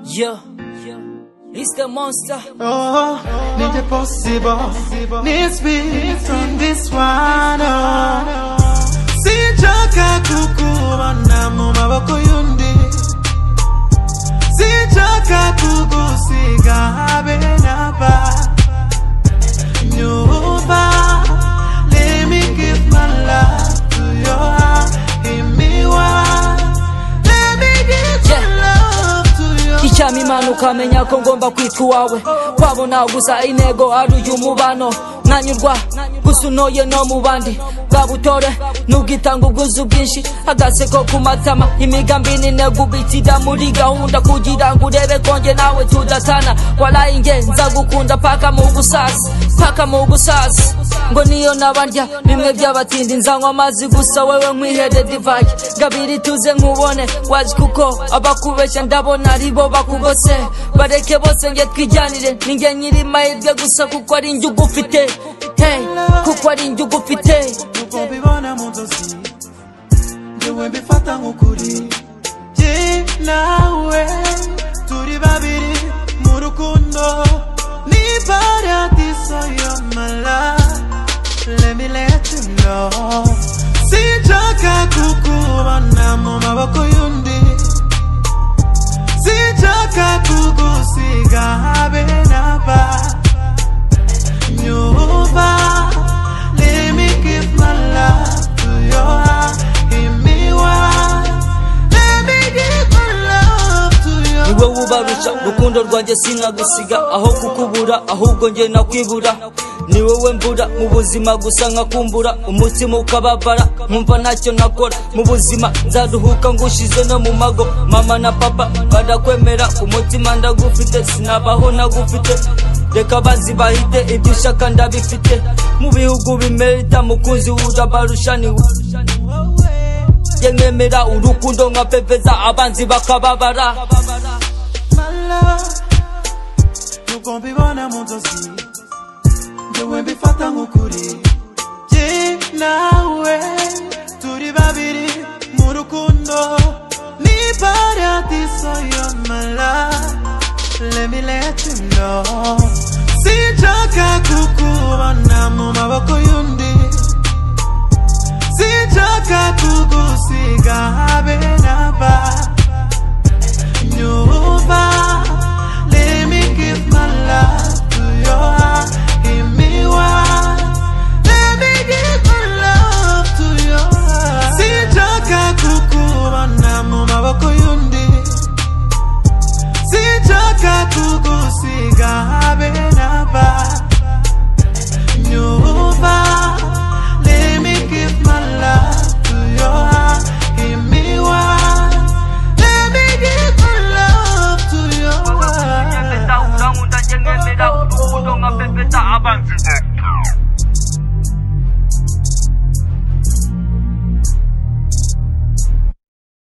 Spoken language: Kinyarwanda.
Yo, it's the monster. Oh, need the possible. Needs me from this one. Oh. Sinjaka kukubona mu maboko y'undi. Sinjaka kugusiga habe naba. Nyumba, let me give my love to your heart. Give me one. Let me give my Yeah. love to your Icyama imana ukamenya ko ngomba kwitwa uwawe kwabo naguza intego ari uyu mubano nanyurwa gusa unoye no mu bandi bwa butore n'ubwitanga ubwuzu bwinshi agaseko ku matama imigambi n'intego ubitida muri gahunda kugira ngo urebe konge nawe tudatana warayinge nza gukunda paka mu busazi paka mu busazi ngo niyo nabarya bimwe by'abatindi nzanywa amazi gusa wewe nkwihere divayi gabiri tuze nkubone waje kuko abakubeshya ndabona ari bo bakugose bareke bose nge twijyanire ninge nyiri mahirwe gusa kuko ari njye ugufite hey, kuko ari njye ugufite ukubibona mu nzozi ngewe mbifata nk'ukuri jye nawe turi babiri mu rukundo ni paradiso y'amara lemiletino sinshaka kukubona mu maboko y'undi sinshaka kugusiga habe naba nyumva Let me give my love to your heart Give me one Let me give my love to your niwe wubarusha urukundo rwanjye sinkagusiga aho kukubura ahubwo njye nakwibura ni wowe mvura mu buzima gusa nkakumbura umutima ukababara nkumva ntacyo nakora mu buzima nzaruhuka ngushize no mu mago mama na papa badakwemera umutima ndagufite sinabaho nagufite reka bazi bahite ibyo ushaka ndabifite mu bihugu bimerita mukunzi urabarushaniwe njye nkemera urukundo nkapepeza abanzi bakababara My love Nukubibona mu nzozi Ngewe mbifata nk'ukuri Jye nawe Turi babiri mu rukundo Ni paradiso y'amara Let me let you know Sinshaka kukubona mu maboko y'undi Sinshaka kugusiga habe naba Nyumva Let me give my love to your heart Give me one Let me give my love to your heart Sinshaka kukubona mu maboko y'undi Sinshaka kugusiga habe naba Nyumva Let me give my love to your heart Give me one Let me give my love to your heart Pepeta, uranguta njengemera urukundo nka pepeta abanzi